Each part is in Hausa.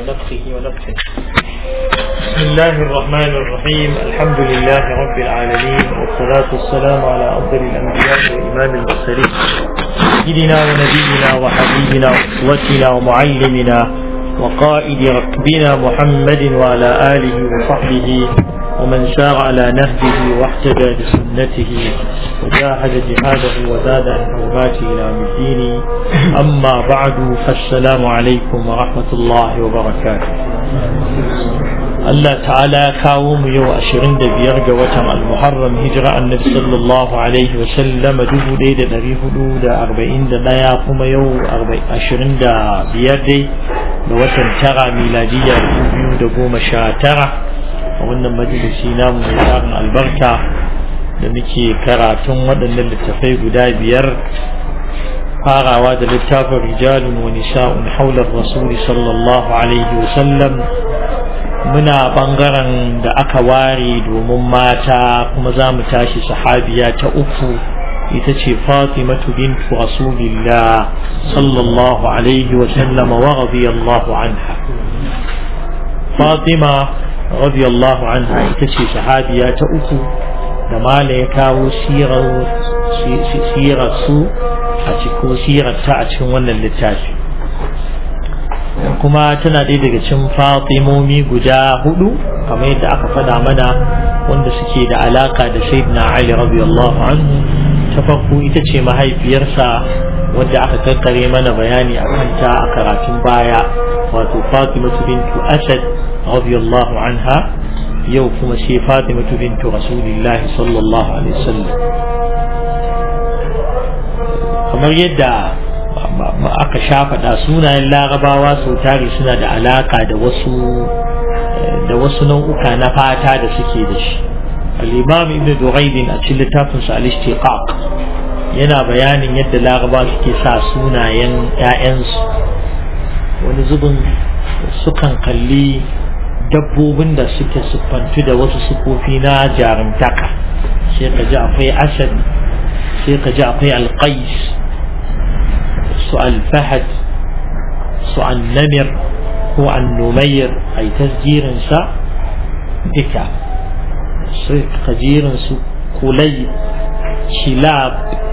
ونفخه ونفخه بسم الله الرحمن الرحيم الحمد لله رب العالمين والصلاة والسلام على أفضل الأنبياء وإمام المرسلين سيدنا ونبينا وحبيبنا وأسوتنا ومعلمنا وقائد ركبنا محمد وعلى آله وصحبه ومن سار على نهجه واحتجى بسنته وجاهد جهاده وزاد عن حرماته إلى يوم الدين أما بعد فالسلام عليكم ورحمة الله وبركاته Allah ta'ala kawo mu yau ashirin da biyar ga watan al-muharram hijira annabi sallallahu alaihi wa sallama dubu ɗaya da ɗari hudu da arba'in da ɗaya kuma yau ashirin da biyar dai da watan tara miladiyya dubu biyu da goma sha tara a wannan majalisi namu mai tarin albarka da muke karatun waɗannan littafai guda biyar farawa da littafin rijalun wa nisa'un haular rasuli sallallahu alaihi wa sallam muna bangaren da aka ware domin mata kuma za mu tashi sahabiya ta uku ita ce fatimatu bintu rasulillah sallallahu alaihi wa sallama wa radiyallahu anha fatima radiyallahu anha ita ce sahabiya ta uku da mala ya kawo sirar su a cikin sirar ta a cikin wannan littafi kuma tana ɗaya daga cikin fatimomi guda hudu kamar yadda aka faɗa mana wanda suke da alaka da sayyidina ali radiyallahu anhu ta farko ita ce mahaifiyarsa wadda aka kakkare mana bayani a kanta a karatun baya wato fatimatu bintu asad radiyallahu anha yau kuma sai fatimatu bintu rasulillahi sallallahu alaihi wasallam kamar yadda aka shafaɗa sunayen larabawa sau tari suna da alaka da wasu da wasu nau'uka na fata da suke da shi al-imam ibn duraidin a cikin littafin sa al-ishtiqaq yana bayanin yadda larabawa suke sa sunayen ƴaƴansu wani zubin sukan kalli dabbobin da suke siffantu da wasu sufofi na jarumtaka sai ka ji akwai asad sai ka ji akwai alqais su alfahad su annamir ko annumayir a yi tasjirinsa duka sai kajirinsu kulai shilab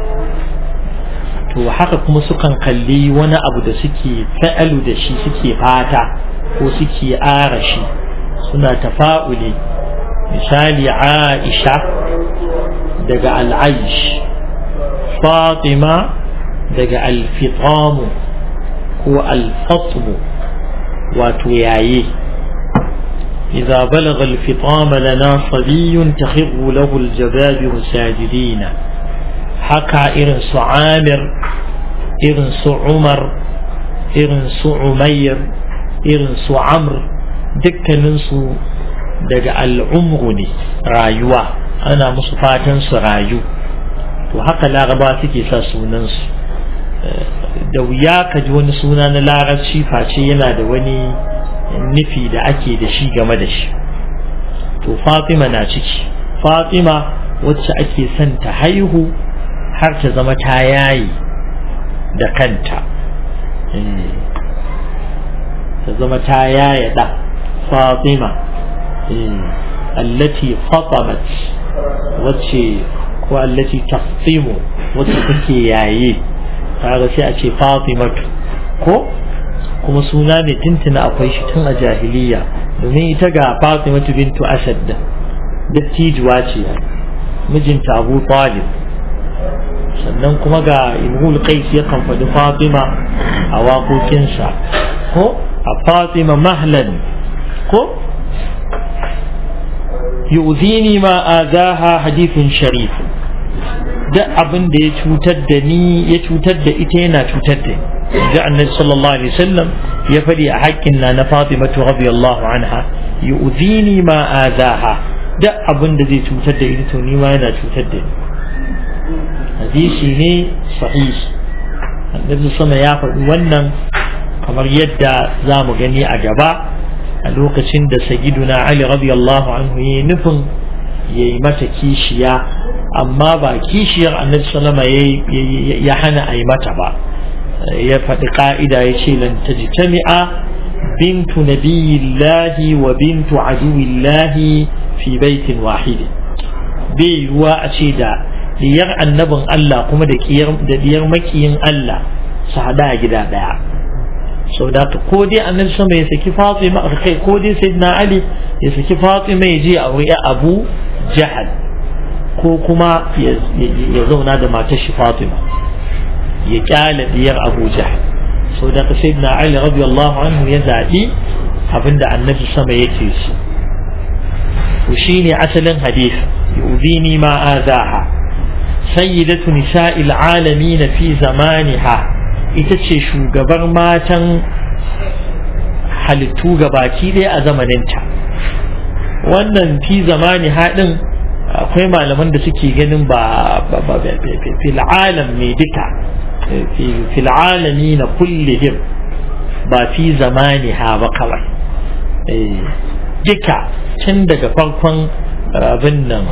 to haka kuma sukan kalli wani abu da suke fa'alu da shi suke fata ko suke arashi suna tafa'uli misali aisha daga al'aish fatima daga alfitamu ko alfatmu wato yaye إذا بلغ الفطام لنا صبي تخر له الجبابر ساجدين حكى إرنس عامر إرنس عمر إرنس عمير إرنس عمرو دك ننسو دق العمر رايوة أنا مصفاة رايو وحكى لا غباتك يساسو ننسو da wuya ka ji wani suna na larabci face yana da wani nufi da ake da shi game da shi to fatima na ciki fatima wacce ake son ta haihu har ta zama ta yayi da kanta ta zama ta yaya da fatima allati fatamat wacce ko allati taftimu wacce take yaye kaga sai a ce fatimatu ko kuma suna ne tuntuna akwai shi tun a jahiliya domin ita ga fatimatu bintu asad da dattijuwa ce mijinta abu talib sannan kuma ga imhul qais ya kan faɗi fatima a waƙoƙinsa ko a fatima mahlan ko yu'zini ma azaha hadithun sharif duk abin da ya cutar da ni ya cutar da ita yana cutar da ni ji annabi sallallahu alaihi wasallam ya faɗi a haƙƙin na na Fatima radiyallahu anha yu'zini ma azaha duk abin da zai cutar da ita to ni ma yana cutar da ni hadisi ne sahih annabi sama ya faɗi wannan kamar yadda za mu gani a gaba a lokacin da sayyiduna Ali radiyallahu anhu ya nufin yayi mata kishiya amma ba kishiyar annabi sallama ya hana a yi mata ba ya faɗi ƙa'ida ya ce lan tajtami'a بنت نبي الله وبنت عدو الله في بيت واحد بيوا أشيدا diyar annabin Allah kuma da diyar makiyin Allah su hada a gida daya sau da ko dai annabi sama ya saki Fatima kai ko dai sayyidina Ali ya saki Fatima ya je a wuri Abu Jahal ko kuma ya zauna da matar shi Fatima ya kyale diyar Abu Jahal sau da sayyidina Ali radiyallahu anhu ya zaɓi abinda annabi sama yake so to shine asalin hadith yudini ma azaha sayyidatu nisa'il alamin fi zamaniha ita ce shugabar matan halittu gabaki ɗaya a zamaninta wannan fi zamani haɗin akwai malaman da suke ganin ba fil alam mai duka fil alami na kullihim ba fi zamani ha ba kawai duka tun daga farkon abin nan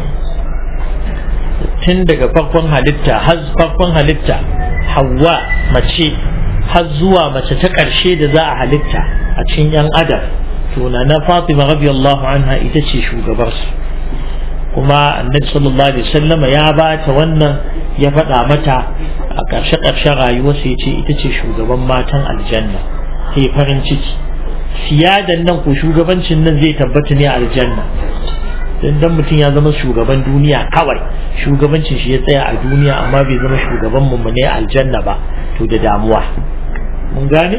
tun daga farkon halitta har farkon halitta hawa mace har zuwa mace ta ƙarshe da za a halitta a cikin 'yan adam to na na fatima radiyallahu anha ita ce shugabarsu kuma annabi sallallahu alaihi wasallama ya ba ta wannan ya faɗa mata a ƙarshe ƙarshen rayuwarsa ya ce ita ce shugaban matan aljanna sai farin ciki siyadan nan ko shugabancin nan zai tabbata ne a aljanna dan dan mutum ya zama shugaban duniya kawai shugabancin shi ya tsaya a duniya amma bai zama shugaban mu ne aljanna ba to da damuwa mun gane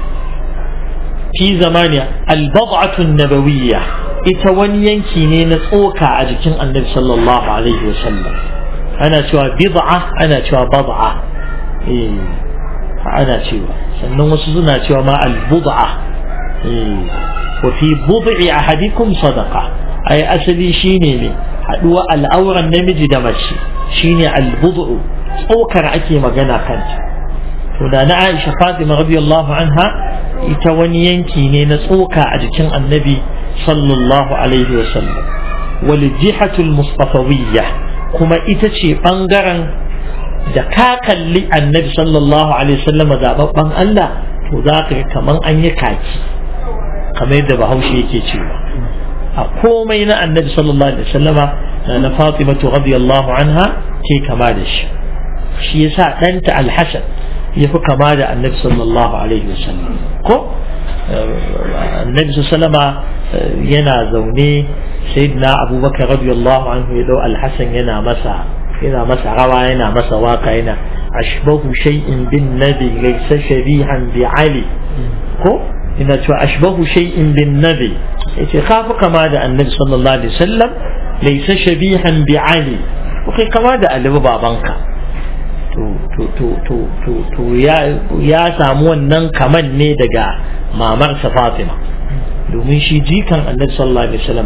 fi zamani al-bad'atu nabawiyya ita wani yanki ne na tsoka a jikin annabi sallallahu alaihi wa sallam ana cewa bid'a ana cewa bad'a eh ana cewa sannan wasu suna cewa ma al-bud'a eh wa fi bud'i ahadikum sadaqa ai asali shine ne haduwa al'auran namiji da mace shine al-bud'u tsokar ake magana kanta to da na Aisha Fatima radiyallahu anha ita wani yanki ne na tsoka a jikin annabi sallallahu alaihi wa sallam wal jihatul mustafawiyya kuma ita ce bangaren da ka kalli annabi sallallahu alaihi wa sallam zababban Allah to za ka ga kaman an yi kaki kamar yadda bahaushe yake cewa a komai na annabi sallallahu alaihi wa sallama na Fatimatu radiyallahu anha ke kama da shi shi yasa ɗanta alhassan ya fi kama da annabi sallallahu alaihi wasallam ko annabi sallama yana zaune sayyidina abubakar radiyallahu anhu ya dau alhassan yana masa yana masa rawa yana masa waka yana ashbahu shay'in bin nabi laysa shabihan bi ali ko ina cewa ashbahu shay'in bin nabi yace kafi kama da annabi sallallahu alaihi wasallam laysa shabihan bi ali kai kama da ali babanka to ya samu wannan kaman ne daga mamarsa Fatima domin shi jikan annabi sallallahu alaihi wasallam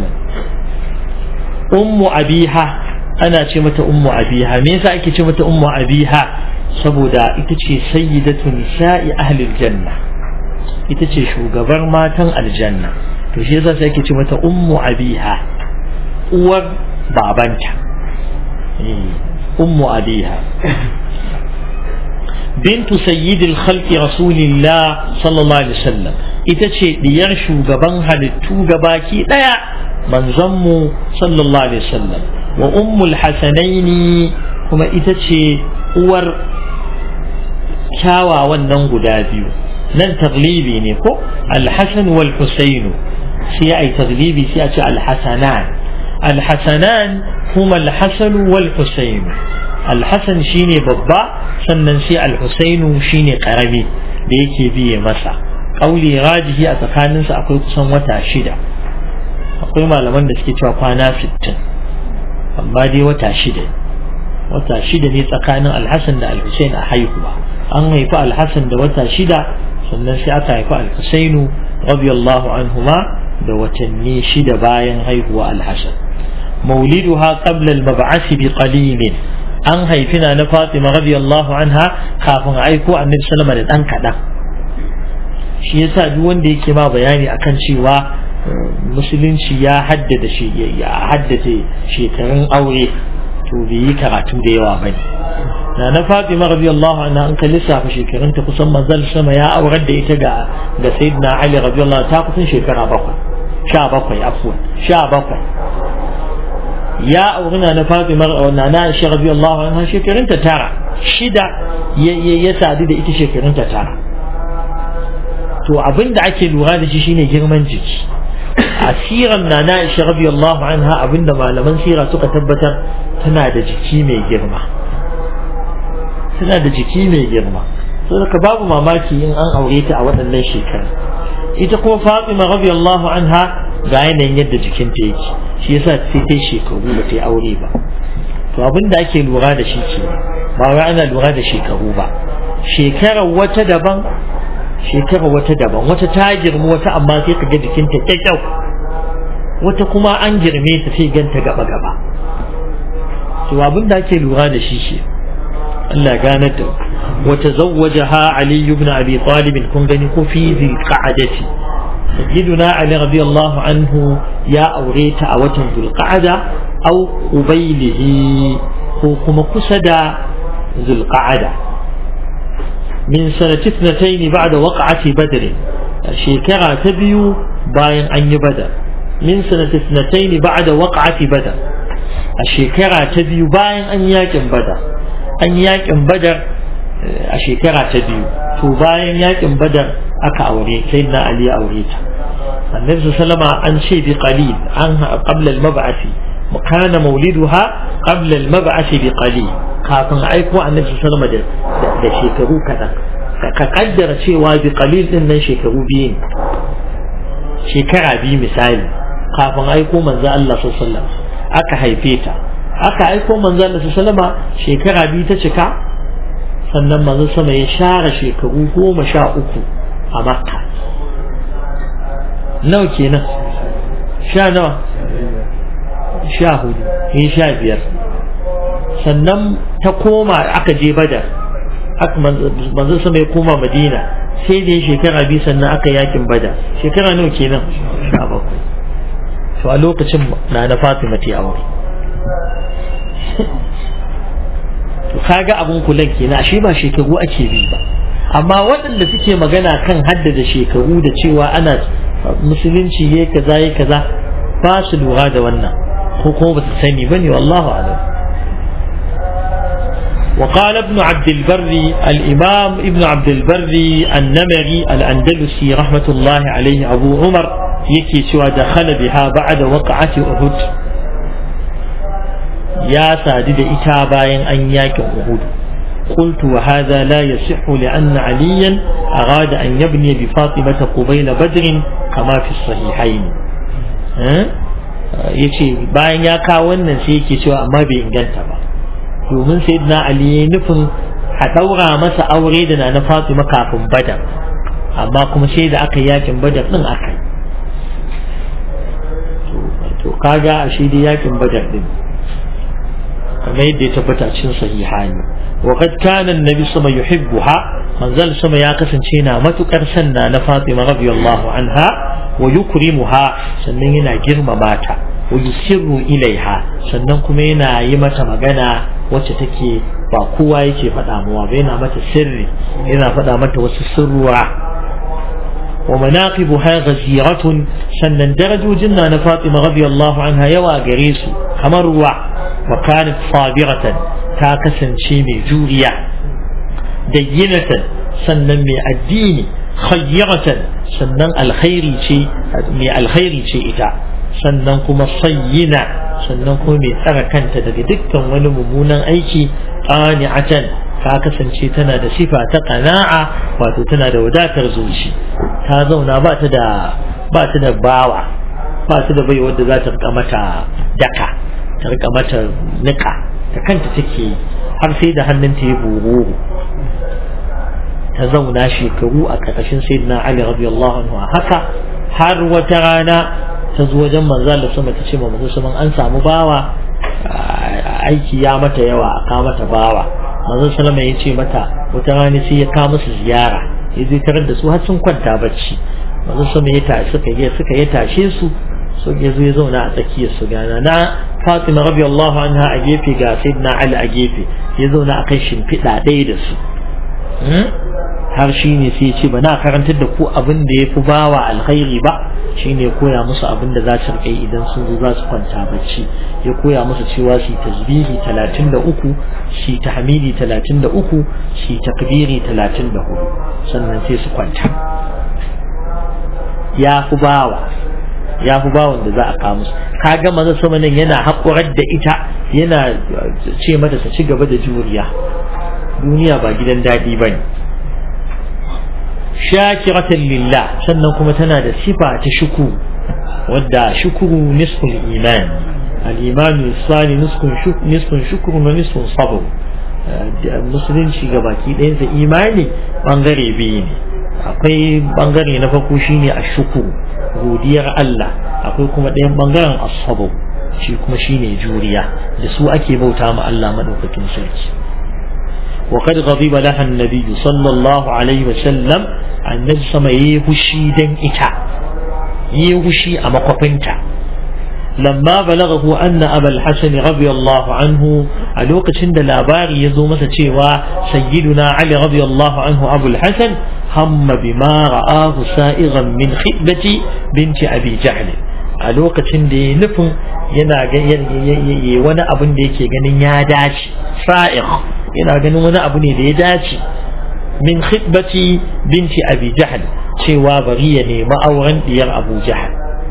ummu abiha ana ce mata ummu abiha me yasa ake ce mata ummu abiha saboda ita ce sayyidatu nisa'i ahli aljanna ita ce shugabar matan aljanna to shi yasa sai ake ce mata ummu abiha uwar babanta ummu abiha بنت سيد الخلق رسول الله صلى الله عليه وسلم ita ce diyar shugaban halittu gabaki daya manzonmu sallallahu alaihi wasallam wa ummul hasanaini kuma ita ce uwar kyawawan nan guda biyu nan taglibi ne ko alhassan wal husainu sai ai taglibi sai a ce alhasanan alhasanan kuma alhassan wal husainu alhassan shine babba sannan sai alhusainu shine karami da yake biye masa kauli rajihi a tsakaninsu akwai kusan wata shida akwai malaman da suke cewa kwana sittin amma dai wata shida wata shida ne tsakanin alhassan da alhusain a haihuwa an haifi alhassan da wata shida sannan sai aka haifi alhusainu radiyallahu anhuma da watanni shida bayan haihuwa alhassan mauliduha qabla al-mab'ath bi qalilin an haifi na na Fatima radiyallahu anha kafin aiko annabi sallama da dan kaɗan shi yasa duk wanda yake ma bayani akan cewa musulunci ya haddada shi ya haddace shekarun aure to bai yi karatu da yawa bane na na Fatima radiyallahu anha an kalli lissafa shekarunta kusan manzal sama ya aurar da ita ga ga sayyidina Ali radiyallahu ta kusan shekara bakwai sha bakwai afwan sha bakwai ya auri na na Fatima na na Aisha radiyallahu anha shekarunta tara shida ya sadu da ita shekarunta tara to abinda ake lura da shi shine girman jiki asiran na na Aisha radiyallahu anha abinda malaman sira suka tabbatar tana da jiki mai girma tana da jiki mai girma saboda babu mamaki in an aure ta a waɗannan shekaru ita kuma Fatima radiyallahu anha ga yanayin yadda jikinta yake shi yasa sai ta shekaru ba ta aure ba to abin da ake lura da shi ke ba wai ana lura da shekaru ba shekarar wata daban shekarar wata daban wata ta girma wata amma sai ka ga jikinta kyakkyau wata kuma an girme ta sai ganta gaba gaba to abin da ake lura da shi ke Allah gane da wata zawwajaha Ali ibn Abi Talib kun gani ko fi zi qa'adati sayyiduna Ali radiyallahu anhu ya aure ta a watan Zulqa'ada aw qubaylihi ko kuma kusa da Zulqa'ada min sanati ithnatayn ba'da waqa'ati Badr shekara ta biyu bayan an yi Badar min sanati ithnatayn ba'da waqa'ati Badr a shekara ta biyu bayan an yakin Badar an yakin badar a shekara ta biyu to bayan yakin badar aka aure sai na ali ya aure ta annabi sallama an ce bi qalil an qabla al mab'ath kana mauliduha qabla al mab'ath bi qalil kafin aiko annabi sallama da da shekaru kadan ka kaddara cewa bi qalil din nan shekaru biyu ne shekara biyu misali kafin aiko manzo Allah sallallahu alaihi wasallam aka haife ta aka aiko manzon da sallama shekara biyu ta cika sannan manzon sama ya share shekaru goma sha uku a makka nawa kenan sha nawa sha hudu ya sha biyar sannan ta koma aka je badar manzon sama ya koma madina sai da shekara biyu sannan aka yakin badar shekara nawa kenan sha bakwai to a lokacin na na fatima ta aure to kaga abun kulan kenan shi ba shekaru ake bi ba amma waɗanda suke magana kan haddada shekaru da cewa ana musulunci ya kaza ya kaza ba su lura da wannan ko kuma ba su sani ba ne wallahu alam وقال ابن عبد البر الإمام ابن عبد البر النمري الأندلسي رحمة الله عليه أبو عمر يكي سوى دخل بها بعد وقعة أحد يا سادد إتابا أن ياك أهود قلت وهذا لا يصح لأن عليا أراد أن يبني بفاطمة قبيل بدر كما في الصحيحين yace bayan ya kawo wannan sai yake cewa amma bai inganta ba domin sayyidina ali ya nufin a daura masa aure da na Fatima kafin badar amma kuma sai da aka yakin badar din aka yi to kaga a shi da yakin badar din kamar yadda ya tabbata cikin sahihani wa qad kana annabi sama yuhibbuha manzal sama ya kasance na matukar sanna na Fatima radiyallahu anha wa yukrimuha sannan yana girmama ta wa yusirru ilaiha sannan kuma yana yi mata magana wacce take ba kowa yake faɗa mawa ba yana mata sirri yana faɗa mata wasu sirruwa wa manaqibuha ghaziratun sannan darajojin na na Fatima radiyallahu anha yawa gare su kamar ruwa wa kanat sabiratan ta kasance mai juriya dayyinatan sannan mai addini khayyaratan sannan alkhairi ce mai alkhairi ce ita sannan kuma sayyina sannan kuma mai tsara kanta daga dukkan wani mummunan aiki qani'atan ta kasance tana da sifa ta qana'a wato tana da wadatar zuci ta zauna ba ta da ba ta da bawa ba ta da bai wanda za ta rika mata daka ta rika mata nika ta kanta take har sai da hannunta ya buru ta zauna shekaru a ƙarƙashin sayyidina Ali radiyallahu anhu haka har wata rana ta zo wajen manzo Allah sama ta ce ma manzo sama an samu bawa aiki ya mata yawa a kawo mata bawa manzo sallama ya ce mata wata rana sai ya kawo musu ziyara ya zai tarar da su har sun kwanta bacci manzo sama ya tashi suka yi suka ya tashe su so ya zo ya zauna a tsakiyar su gana na Fatima radiyallahu anha a gefe ga Sayyidina Ali a gefe ya zauna a kan shimfiɗa ɗaya da su har shi ne sai ce ba na karantar da ku abin da ya fi bawa alkhairi ba shi ne koya musu abin da za su riƙa yi idan sun zo za su kwanta bacci ya koya musu cewa su tasbihi talatin da uku shi tahmidi talatin da uku shi takbiri talatin da hudu sannan sai su kwanta ya fi bawa ya fi bawan da za a kawo musu kaga maza sama nan yana haƙurar da ita yana ce mata ta ci gaba da juriya duniya ba gidan daɗi ba ne shakiratan lillah sannan kuma tana da sifa ta shuku wadda shukuru nisful iman al-imanu sani nisfun shukuru na nisfun sabr musulunci ga baki ɗayansa imani bangare biyu ne akwai bangare na farko shine a shukuru godiyar Allah akwai kuma ɗayan bangaren asabu shi kuma shine juriya da su ake bauta ma Allah madaukakin sarki وقد غضب لها النبي صلى الله عليه وسلم النبي سما يهشي دن إتا يهشي أما قفنتا لما بلغه أن أبا الحسن رضي الله عنه ألوك سند الأباري يزو مسا سيدنا علي رضي الله عنه أبو الحسن هم بما رآه سائغا من خطبة بنت أبي جهل a lokacin da ya nufin yana wani abin da yake ganin ya dace sa'ir yana ganin wani abu ne da ya dace min khidbati binti abi jahl cewa bari ya nemi auren diyar abu jahl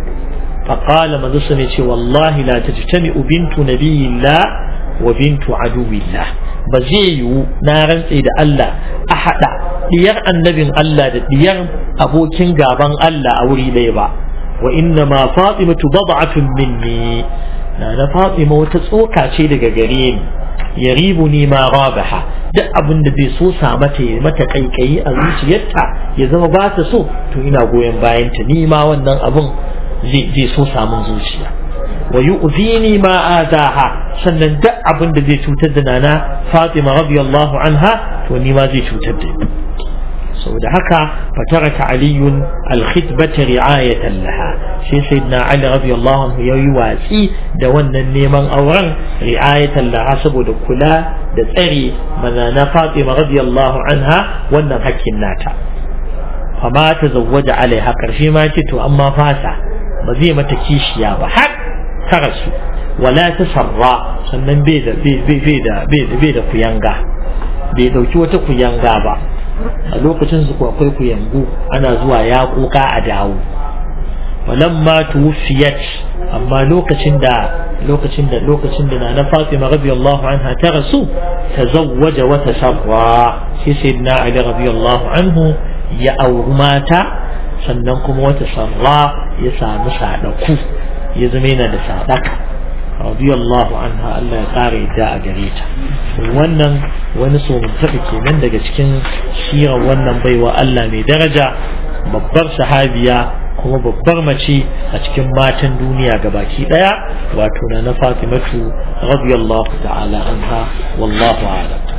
فقال مدرسة نتي والله لا تجتمع بنت نبي الله وبنت عدو الله بزيو نارن إذا الله أحد ديار النبي الله ديار أبو كنغابان الله أولي ليبا وإنما فاطمة بضعة مني أنا فاطمة وتسوكا شيء دقارين يغيبني ما رابحة duk abin da zai so sa mata ya mata kaikayi a zuciyarta ya zama ba ta so to ina goyon bayan ta ni ma wannan abin zai so samun zuciya wa yu'zini ma azaha sannan duk abin da zai cutar da nana Fatima radiyallahu anha to ni ma zai cutar da ni saboda haka fataraka aliyun alkhitbata ri'ayatan laha sai sayyidina ali radiyallahu anhu yayi watsi da wannan neman auren ri'ayatan laha saboda kula da tsare manana Fatima radiyallahu anha wannan hakkin nata fama ta zawwaja alaiha karshe ma ce to amma fasa ba zai mata kishiya ba har ta rasu wala ta sarra sannan bai da bai da bai da kuyanga bai dauki wata kuyanga ba a lokacin su akwai kuyangu ana zuwa ya kuka a dawo walamma tuwfiyat amma lokacin da lokacin da lokacin da na Fatima radiyallahu anha ta rasu tazawwaja wa tasarra sai sayyidina Ali radiyallahu anhu ya auri mata sannan kuma wata sarra ya samu sadaku ya zama yana da sadaka radiyallahu anha Allah ya kare da a gare ta wannan wani so tafi kenan daga cikin sirar wannan baiwa Allah mai daraja babbar sahabiya kuma babbar mace a cikin matan duniya gabaki daya wato na na Fatimatu radiyallahu ta'ala anha wallahu a'lam